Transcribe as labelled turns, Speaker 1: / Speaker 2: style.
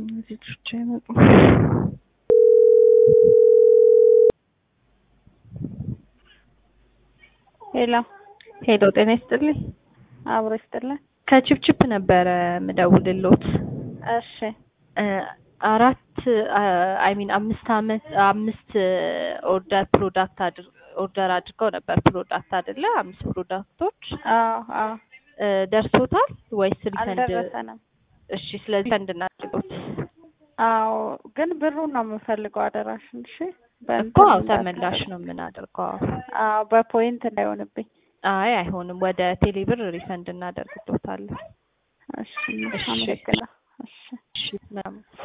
Speaker 1: እነዚህ ልጆች አይመጡም።
Speaker 2: ሄሎ
Speaker 1: ሄሎ ጤና ይስጥልኝ።
Speaker 2: አብሮ ይስጥልን።
Speaker 1: ከቺፕቺፕ ነበረ ምደውልሎት
Speaker 2: እሺ
Speaker 1: እ አራት አይ ሚን አምስት አመት አምስት ኦርደር ፕሮዳክት አድር ኦርደር አድርገው ነበር ፕሮዳክት አይደለ? አምስት ፕሮዳክቶች
Speaker 2: አዎ አዎ
Speaker 1: እ ደርሶታል ወይስ ሪፈንድ?
Speaker 2: አልደረሰንም።
Speaker 1: እሺ ስለዚህ ሪፈንድ እናድርገውት
Speaker 2: አዎ ግን ብሩን ነው የምፈልገው አደራሽን። እሺ
Speaker 1: እኮ አዎ ተመላሽ ነው የምናደርገው። አዎ
Speaker 2: አዎ በፖይንት እንዳይሆንብኝ።
Speaker 1: አይ አይሆንም፣ ወደ ቴሌብር ሪፈንድ እናደርግሎታለን።
Speaker 2: እሺ
Speaker 1: እሺ።
Speaker 2: አመሰግናለሁ። እሺ
Speaker 1: እሺ ምናምን